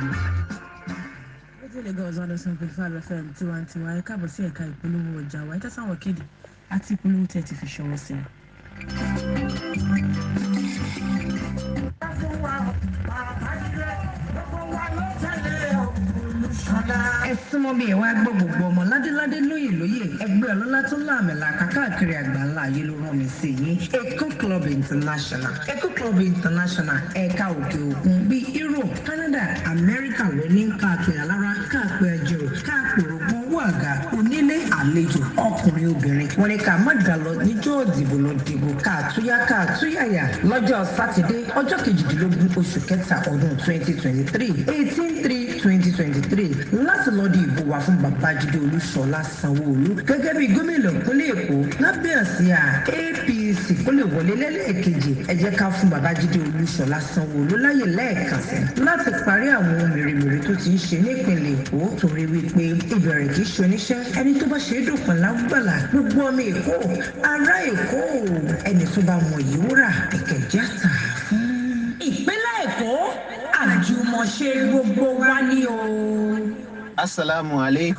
rédíò lagos one hundred point five fm tiwantiwa ẹ káàbọ̀ sí ẹ̀ka ìpolówó ọjà wa ẹ tẹ́sán kéde àti ìpolówó tẹ̀ ti fi ṣọwọ́ sí i. ẹ súnmọ́ bí ẹ wá gbọ́ gbogbo ọmọ ládéládé lóyè lóyè ẹgbẹ́ ọlọ́lá tó láàmì làkà káàkiri àgbáńlá ayé ló rán mi sí yín eco club international eco club international ẹ̀ka òkè òkun bíi europe canada america ló ní káàkiri alára káàpẹ́ ẹjọ́ káàpẹ́ ogun wàgà onílé àlejò ọkùnrin obìnrin wọn ni ká má dà lọ níjọ́ òdìbò lọ dìbò káàtúyá káàtúyàyà lọ́jọ́ sátidé ọjọ́ kejìdínlógún oṣù kẹta ọdún twenty twenty three eighteen three twenty twenty three láti lọ di ìbò wá fún babájídé olúṣọlá sanwóolu gẹ́gẹ́ bí gómìnà ìpínlẹ̀ èkó lábẹ́ àsíá apc kó lè wọlé lẹ́lẹ́ẹ̀kejì ẹ jẹ́ ká fún babájídé olúṣọlá sanwóolu láyè lẹ́ẹ̀kan sí láti parí àwọn ohun mèremère tó ti ń ṣe nípìnlẹ̀ èkó torí wípé ìbẹ̀rẹ̀ kì í ṣe oníṣẹ́ ẹni tó bá ṣe é dòpin lágbàlá gbogbo ọmọ èkó ará èkó ẹni tó bá mọ yìí wúrà ẹ̀kẹ́jà tà fún. ìpínlẹ̀ èkó àjùmọ̀ṣe gbogbo wa ni o. asalaamualeykum.